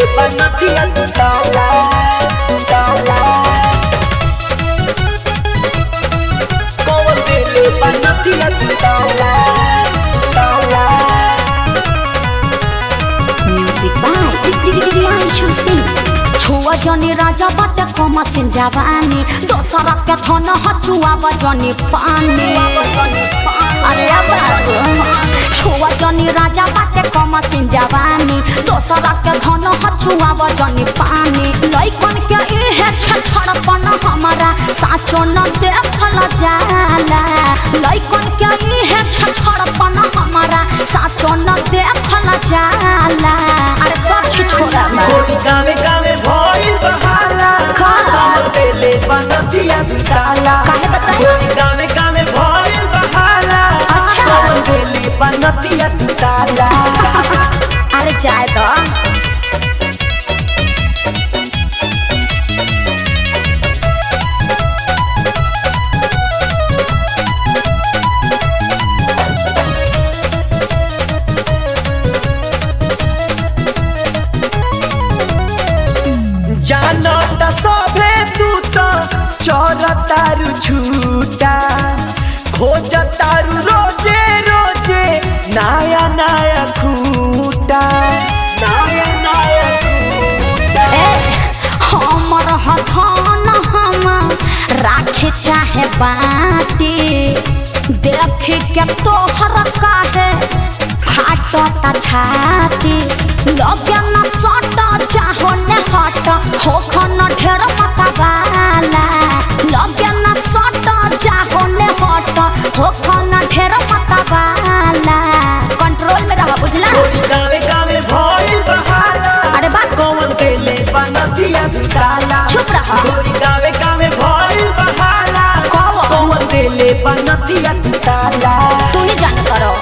बनतिया तू ताला ताला कौन दिले बनतिया तू ताला ताला म्यूजिक बाय प्रियांशु सिंह छुआ जनी राजा बाटे कम सिन जवानी दोसरा के थन हचुआ बजनी पानी अरे अब छुआ जनी राजा बाटे कम सिन जवानी दोसरा के धन हचुआ बजनी पानी लइकन के इहे छछड़पन हमारा साचो न देखल जाला लइकन के इहे छछड़पन हमारा साचो न देखल जाला अरे सच छोरा बा। कोई गावे गावे भइल बहाला का? कौन दिले बनतिया तू ताला काहे बताई? कोई गावे गावे भइल बहाला अच्छा। कौन दिले बनतिया तू ताला अरे जाए तो जानत सभे तू तो चोरतारू छूटा खोजतारू रोजे रोजे नया नया खूटा नया नया खूटा ए हमर हथन हम राखे चाहे बाटी देख के तोहर काहे फाटता छाती लगे न सट चाहो न हट होख न ढेर मतवाला लगे न सट चाहो न हट होख न ढेर मतवाला कंट्रोल में रह बुझला कोई गावे गावे भइल बहाला अरे बा कौन देले बनतिया तू ताला चुप रहा। कोई गावे गावे भइल बहाला कौन? कौन देले बनतिया तू ताला तू ही जान करो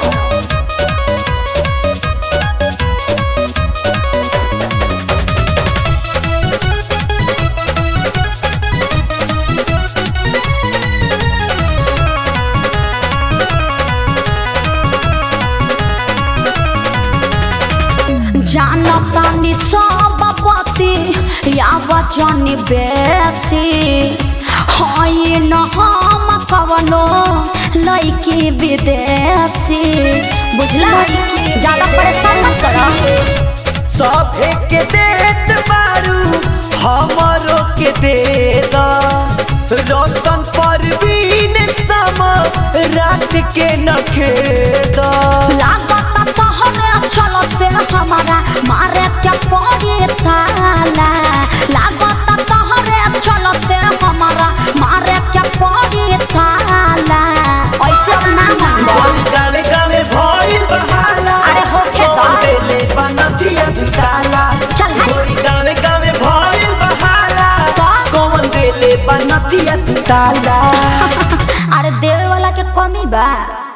जानतानी सब पति या वचन बेसी हई न हम कवनो लइकी विदेशी बुझला ज्यादा परेशान मत करो सभे के देत बारू हमरो के दे दा रोशन परवीन सम रात के नखे दा लागत तोहरे चलते हमारा मारे के पड़ी ताला लागत तोहरे चलते हमारा मारे के पड़ी ताला ऐसे अब ना मानो गावे गावे भइल बहाला अरे होखे तो। कौन देले बनतिया तू ताला चल हट। गोरी गावे गावे भइल बहाला तो? कौन देले बनतिया तू ताला अरे देवे वाला के कमी बा